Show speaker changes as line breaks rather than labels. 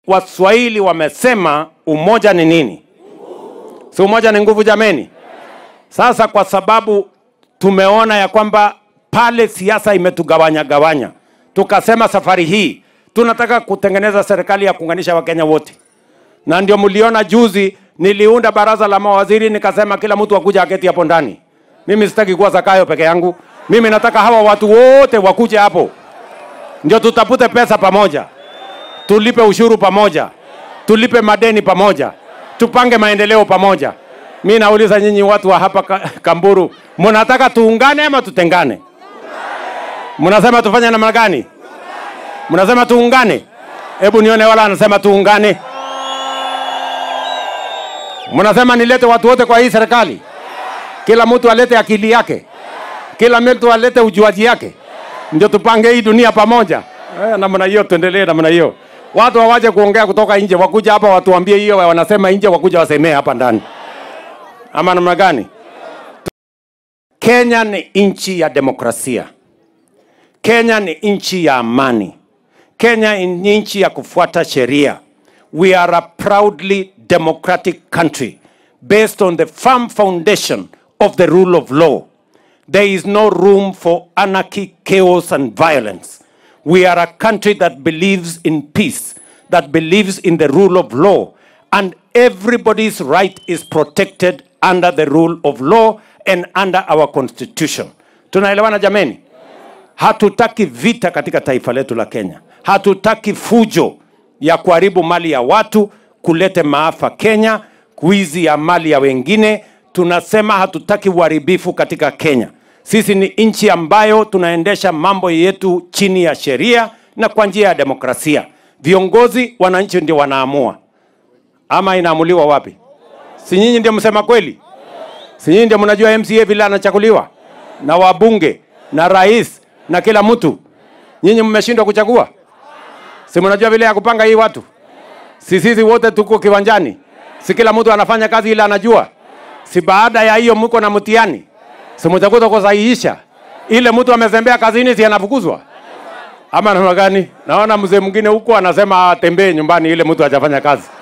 Waswahili wamesema umoja ni nini? Si umoja ni nguvu jameni? Sasa kwa sababu tumeona ya kwamba pale siasa imetugawanya gawanya, tukasema safari hii tunataka kutengeneza serikali ya kuunganisha Wakenya wote, na ndio mliona juzi niliunda baraza la mawaziri, nikasema kila mtu akuja aketi hapo ndani. Mimi sitaki kuwa Zakayo peke yangu, mimi nataka hawa watu wote wakuje hapo, ndio tutapute pesa pamoja, tulipe ushuru pamoja, tulipe madeni pamoja, tupange maendeleo pamoja. Mi nauliza nyinyi watu wa hapa Ka- Kamburu, mnataka tuungane ama tutengane? Mnasema tufanye namna gani? Mnasema tuungane? Hebu nione wala anasema tuungane. Mnasema nilete watu wote kwa hii serikali, kila mtu alete akili yake, kila mtu alete ujuaji yake, ndio tupange hii dunia pamoja. Eh, namna hiyo, tuendelee namna hiyo. Watu hawaje kuongea kutoka nje, wakuja hapa watuambie hiyo wanasema nje, wakuja wasemee hapa ndani, ama namna gani? Kenya ni nchi ya demokrasia. Kenya ni nchi ya amani. Kenya ni nchi ya kufuata sheria. We are a proudly democratic country based on the firm foundation of the rule of law. There is no room for anarchy, chaos, and violence. We are a country that believes in peace, that believes in the rule of law, and everybody's right is protected under the rule of law and under our constitution. Tunaelewana jameni? Hatutaki vita katika taifa letu la Kenya. Hatutaki fujo ya kuharibu mali ya watu, kulete maafa Kenya, kuizi ya mali ya wengine. Tunasema hatutaki uharibifu katika Kenya. Sisi ni nchi ambayo tunaendesha mambo yetu chini ya sheria na kwa njia ya demokrasia. Viongozi, wananchi ndio wanaamua, ama inaamuliwa wapi? Si nyinyi ndio msema kweli? Si nyinyi ndio mnajua MCA vile anachaguliwa na wabunge na rais na kila mtu? Nyinyi mmeshindwa kuchagua? Si mnajua vile ya kupanga hii watu? Si sisi wote tuko kiwanjani? Si kila mtu anafanya kazi ile anajua? Si baada ya hiyo mko na mtihani? Si mtakuta kusahihisha? Ile mtu amezembea kazini, si anafukuzwa? Ama namna gani? Naona mzee mwingine huko anasema atembee nyumbani, ile mtu hajafanya kazi.